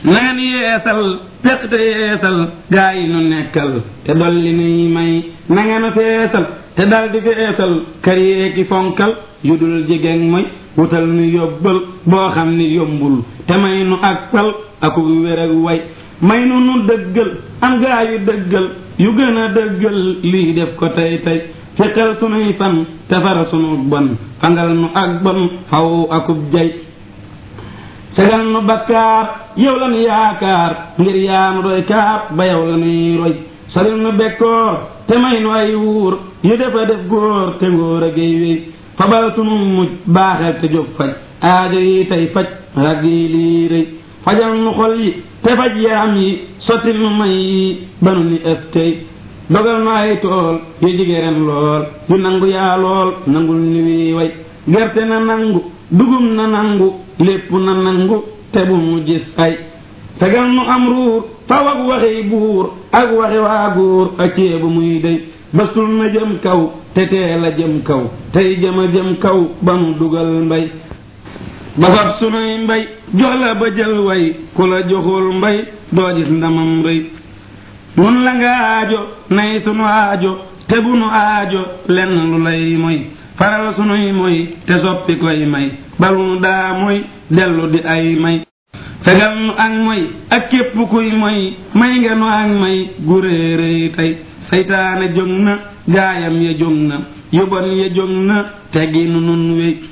na ngeen yeesal peq te yeesal gaa yi nu nekkal te dolli nuy may na ngeen feesal te dal di feesal kër yeeki fonkal yu dul jigéen mooy wutal nu yóbbal boo xam ni yombul te may nu ak pal aku wér ak way may nu nu dëggal am gaa yu dëggal yu gën a dëggal lii def ko tey tey fekkal sunuy fan te fara sunu bon fangal nu ak bon faw akub jay fegal nu bakkaar yow la nu yaakaar ngir yaa nu doy kaar ba yow la nuy roy soril nu bekkoor te may nu ay wuur yu defa def góor te ngóor a géy wéy fabal sunu mujj baaxel te jóg faj aajo yi tey faj rag yi lii rëy fajal nu xol yi te faj yaram yi sottil nu may yi ba nu ni ëf tey dogal nu ay tool yu jigéen lool yu nangu yaa lool nangul ni wii way gerte na nangu dugum na nangu lépp na nangu te bu mu gis ay tegal nu am ruur faw ak waxi buur ak waxi waa góor ak ceebu muy dey basul na jëm kaw te teel a jëm kaw tey jëm a jëm kaw ba nu dugal mbay ba fab sunuy mbay jox la ba jël way ku la joxul mbay doo gis ndamam rëy nun la nga aajo nay sunu aajo te bu nu aajo lenn lu lay moy faral sunuy moy te soppi koy may balu nu daa moy dellu di ay may fegal nu ak moy ak képp kuy moy may nga nu ak may gu réeréy tey saytaane jóg na gaayam ya jóg na yu bon ya jóg na teggi nu nun wéy